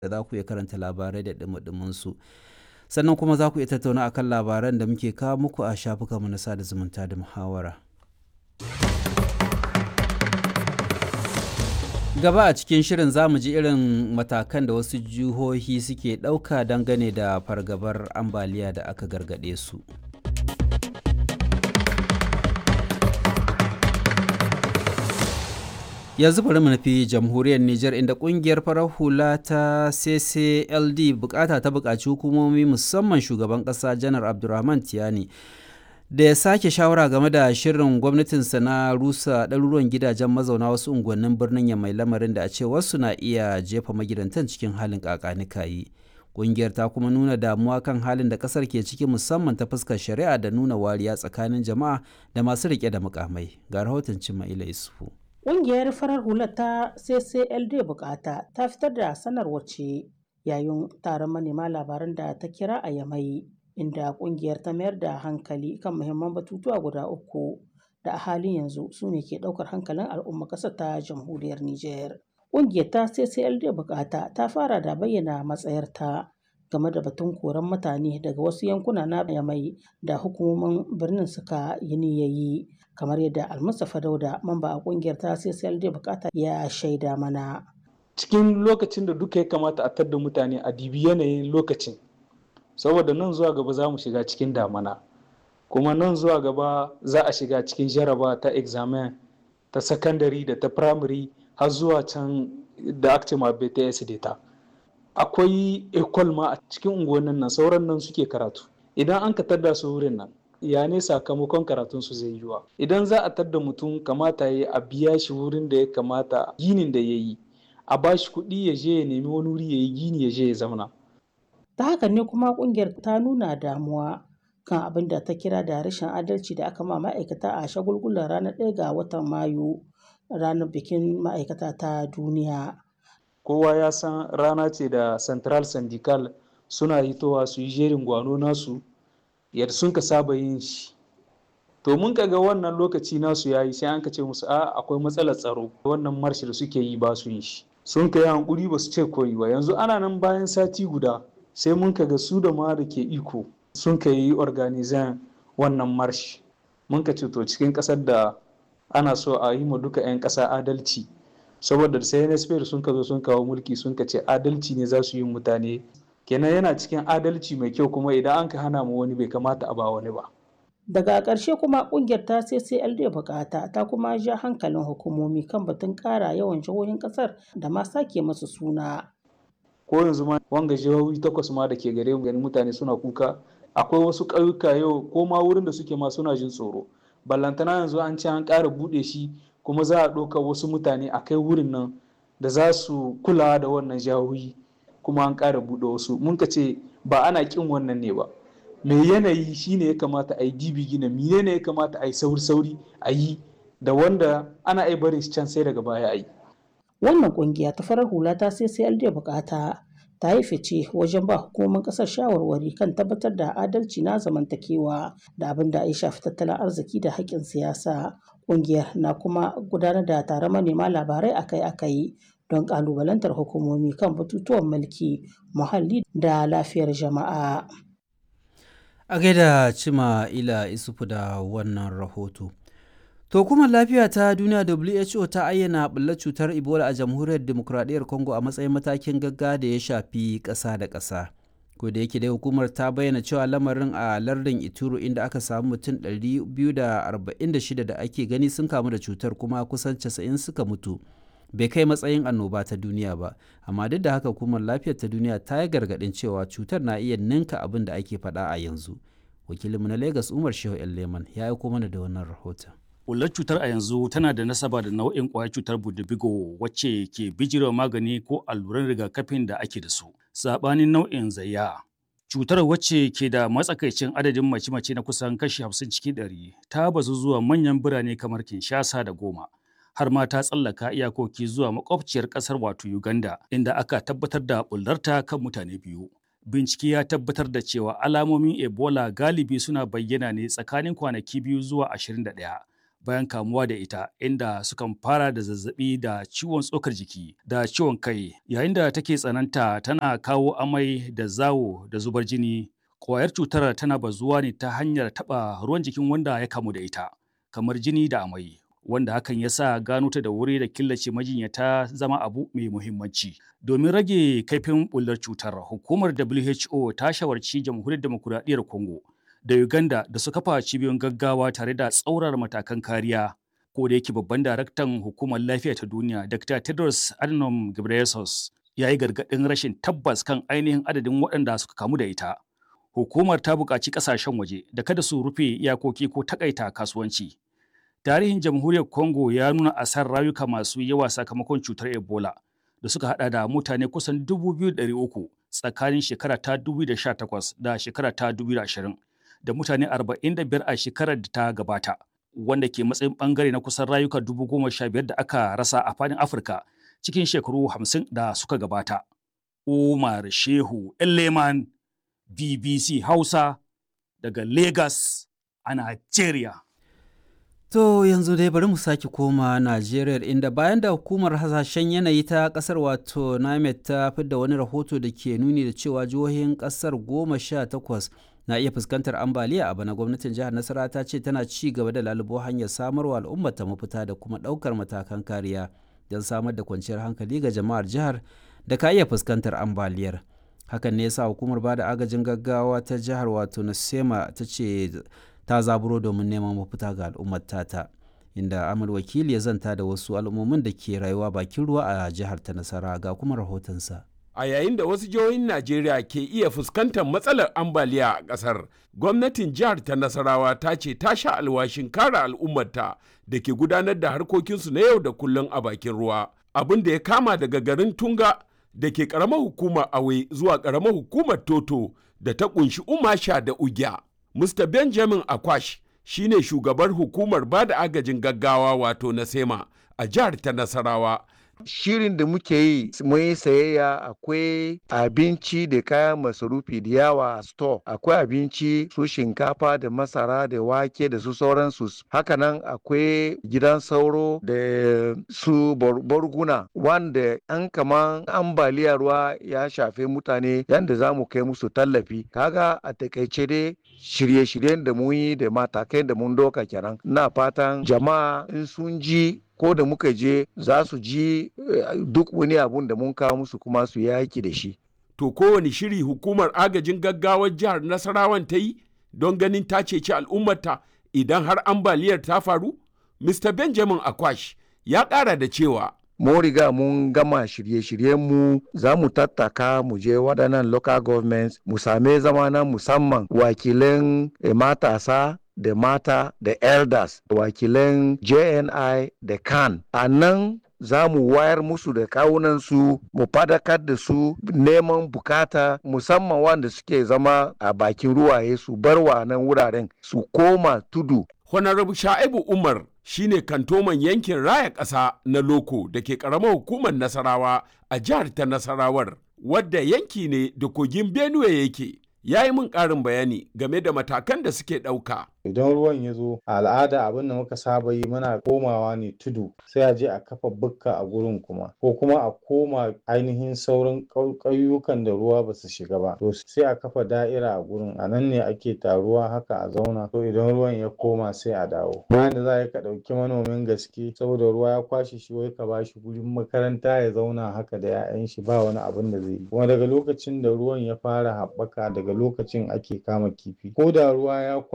da za ku iya karanta labarai da ɗumi su sannan kuma za ku iya tattauna akan labaran da muke kawo muku a shafukanmu na sada zumunta da muhawara. gaba a cikin shirin za mu ji irin matakan da wasu jihohi suke ɗauka dangane da fargabar ambaliya da aka gargaɗe su. yanzu bari mu nufi jamhuriyar Nijar inda kungiyar farar hula ta CCLD bukata ta bukaci hukumomi musamman shugaban kasa janar Abdulrahman Tiyani da ya sake shawara game da shirin gwamnatinsa na rusa ɗaruruwan gidajen mazauna wasu unguwannin birnin ya mai lamarin da a ce wasu na iya jefa magidantan cikin halin kakanikayi. Ƙungiyar ta kuma nuna damuwa kan halin da ƙasar ke ciki musamman ta fuskar shari'a da nuna wariya tsakanin jama'a da masu riƙe da mukamai. Ga rahoton Cima'ila Isufu. Ƙungiyar farar hula ta CCLD bukata ta fitar da sanarwar ce yayin taron manema labaran da ta kira a Yamai inda ƙungiyar ta mayar da hankali kan muhimman batutuwa guda uku da a halin yanzu su ne ke ɗaukar hankalin al'umma ƙasar ta jamhuriyar Nijar. Ƙungiyar ta CCLD bukata ta fara da bayyana matsayarta game da batun koran mutane daga wasu yankuna na Yamai da hukumomin birnin suka yi niyayi. kamar yadda almustapha dauda mamba a kungiyar ta ccld bukata ya shaida mana cikin lokacin da duka ya kamata a tadda mutane a dibi yanayin lokacin saboda nan zuwa gaba za mu shiga cikin damana kuma nan zuwa gaba za a shiga cikin jaraba ta examen ta sakandare da ta primary har zuwa can da aka ce ma bts data akwai ecol ma a cikin unguwannin nan sauran nan suke karatu idan an ka tadda su wurin nan ya ne sakamakon karatun su zai yiwa idan za a tadda mutum kamata ya a biya shi wurin da ya kamata ginin da ya yi a ba shi kuɗi ya je ya nemi wani wuri ya yi gini ya je ya zauna ta haka ne kuma kungiyar ta nuna damuwa kan abin da ta kira da rashin adalci da aka ma ma'aikata a shagulgulan ranar ɗaya ga watan mayu ranar bikin ma'aikata ta duniya kowa ya san rana ce da central syndical suna hitowa su yi jerin gwano nasu yadda sun ka saba yin shi to mun ga wannan lokaci nasu ya yi sai an ka ce musu a akwai matsalar tsaro wannan marshi da suke yi ba su yin shi sun ka yi hankuri ba su ce koyi ba yanzu ana nan bayan sati guda sai mun ka ga su da ma da ke iko sun ka yi organizan wannan marshi mun ka ce to cikin kasar da ana so a yi ma duka 'yan ƙasa adalci saboda sai nsp sun ka zo sun kawo mulki sun ka ce adalci ne za su yi mutane kenan yana cikin adalci mai kyau kuma idan an ka hana mu wani bai kamata a ba wani ba. Daga ƙarshe kuma ƙungiyar ta CCLD bukata ta kuma ja hankalin hukumomi kan batun ƙara yawan jihohin ƙasar da ma sake masu suna. Ko yanzu ma wanga jihohi takwas ma da ke gare mu mutane suna kuka akwai wasu ƙauyuka yau ko ma wurin da suke ma suna jin tsoro. Ballantana yanzu an ce an ƙara buɗe shi kuma za a ɗauka wasu mutane a kai wurin nan da za su kula da wannan jihohi. kuma an ƙara buɗe wasu mun ka ce ba ana ƙin wannan ne ba mai yanayi shine ya kamata a yi dibi gina mine ne ya kamata a yi sauri sauri a yi da wanda ana ai barin can sai daga baya a yi wannan kungiya ta farar hula ta sai sai da bukata ta yi fice wajen ba hukumomin kasar shawarwari kan tabbatar da adalci na zamantakewa da abin da ya shafi tattalin arziki da haƙƙin siyasa kungiyar na kuma gudanar da taron manema labarai akai-akai don kalubalantar hukumomi kan batutuwan mulki muhalli da lafiyar jama'a. A gaida cima ila isufu da wannan rahoto. To kuma lafiya ta duniya WHO ta ayyana ɓullar cutar Ebola a jamhuriyar demokuraɗiyyar Congo a matsayin matakin gagga da ya shafi ƙasa da ƙasa. Ko da yake dai hukumar ta bayyana cewa lamarin a lardin Ituro inda aka samu mutum 246 da ake gani sun kamu da cutar kuma kusan 90 suka mutu. bai kai matsayin annoba ta duniya ba amma duk da haka hukumar lafiyar ta duniya ta yi gargaɗin cewa cutar na iya ninka abin da ake faɗa a yanzu wakilinmu na lagos umar shehu leman ya aiko mana da wannan rahoton Ƙullar cutar a yanzu tana da nasaba da nau'in ƙwayar cutar budubigo wacce ke bijirewa magani ko alluran rigakafin da ake da su saɓanin nau'in zayya cutar wacce ke da matsakaicin adadin mace-mace na kusan kashi 50 cikin 100 ta bazu zuwa manyan birane kamar kinshasa da goma har ma ta tsallaka iyakoki zuwa makwabciyar ƙasar wato Uganda inda aka tabbatar da bullarta kan mutane biyu. Bincike ya tabbatar da cewa alamomin Ebola galibi suna bayyana ne tsakanin kwanaki biyu zuwa 21 bayan kamuwa da ita inda sukan fara da zazzabi da ciwon tsokar jiki da ciwon kai yayin da take tsananta tana kawo amai da zawo da zubar jini ƙwayar cutar tana bazuwa ne ta hanyar taɓa ruwan jikin wanda ya kamu da ita kamar jini da amai wanda hakan ya sa gano ta da wuri da killace majinyata zama abu mai muhimmanci. Domin rage kaifin bullar cutar, hukumar WHO ta shawarci jamhuriyar demokuraɗiyyar Congo da Uganda da su kafa cibiyoyin gaggawa tare da tsaurar matakan kariya. Ko da yake babban daraktan hukumar lafiya ta duniya, Dr. Tedros Adhanom Ghebreyesus, ya yi gargaɗin rashin tabbas kan ainihin adadin waɗanda suka kamu da ita. Hukumar ta buƙaci ƙasashen waje da kada su rufe iyakoki ko takaita kasuwanci. tarihin jamhuriyar congo ya nuna asar rayuka masu yawa sakamakon cutar ebola da suka hada da mutane kusan 2,300 tsakanin shekara ta 2018 da shekara ta 2020 da mutane 45 a shekarar da ta gabata wanda ke matsayin bangare na kusan rayuka 15,000 da aka rasa a fadin afirka cikin shekaru 50 da suka gabata umar shehu leman bbc hausa daga lagos a nigeria To yanzu dai bari mu sake koma Najeriya inda bayan da hukumar hasashen yanayi ta kasar wato NAMED ta fidda wani rahoto da ke nuni da cewa jihohin kasar goma sha takwas na iya fuskantar ambaliya a bana gwamnatin jihar Nasara ta ce tana ci gaba da lalubo hanyar samarwa al'ummar ta mafita da kuma ɗaukar matakan kariya don samar da kwanciyar hankali ga jama'ar jihar da ka iya fuskantar ambaliyar. Hakan ne yasa hukumar bada agajin gaggawa ta jihar wato Nasema ta ce ta zaburo domin neman mafita ga al'ummar tata inda amur wakili ya zanta da wasu al'ummomin da ke rayuwa bakin ruwa a jihar ta nasara ga kuma rahotonsa a yayin da wasu jihohin najeriya ke iya fuskantar matsalar ambaliya a ƙasar gwamnatin jihar ta nasarawa ta ce ta sha alwashin kare al'ummarta da ke gudanar da harkokinsu na yau da kullum a bakin ruwa abin da ya kama daga garin tunga da ke ƙaramar hukumar awe zuwa ƙaramar hukumar toto da ta ƙunshi umasha da ugya Mr. Benjamin Akwash shi ne shugabar hukumar ba da agajin gaggawa wato na SEMA a jihar ta Nasarawa. Shirin da muke yi mun yi sayayya akwai abinci da kayan masarufi da yawa a store akwai abinci su shinkafa da masara da wake da su sauransu hakanan akwai gidan sauro da su borguna wanda an kaman ambaliyar ruwa ya shafe mutane yadda za mu kai musu tallafi kaga a takaice dai shirye-shiryen da mun yi da matakai da mun doka kenan na fatan jama'a in sun ji ko da muka je za su ji duk wani abun da mun kawo musu kuma su yaki da shi to kowane shiri hukumar agajin gaggawar jihar nasarawan ta yi don ganin ta ceci al'ummarta idan har ambaliyar ta faru mr benjamin akwash ya ƙara da cewa mun riga mun gama shirye-shiryenmu za mu tattaka mu je waɗannan local governments mu same zama na musamman wakilan matasa da mata da elders wakilan jni da kan a nan za mu wayar musu da kawunansu mu fadakar da su neman bukata musamman wanda suke zama a bakin ruwaye su bar wa nan wuraren su koma tudu honorable sha'ibu umar shine kantoman yankin raya ƙasa na loko da ke ƙaramar hukumar nasarawa a jihar ta nasarawar wadda yanki ne da kogin benue yake ya yi min ƙarin bayani game da matakan da suke ɗauka. Idan ruwan ya zo a al'ada abin da muka saba yi muna komawa ne tudu sai a je a kafa bukka a gurin kuma ko kuma a koma ainihin sauran ƙauyukan da ruwa ba su shiga ba to sai a kafa da'ira a gurin a nan ne ake taruwa haka a zauna to idan ruwan ya koma sai a dawo bayan da za ka ɗauki manomin gaske saboda ruwa ya kwashe shi wai ka bashi gurin makaranta ya zauna haka da 'ya'yan shi ba wani abin da zai yi kuma daga lokacin da ruwan ya fara haɓaka daga lokacin ake kama kifi ko da ruwa ya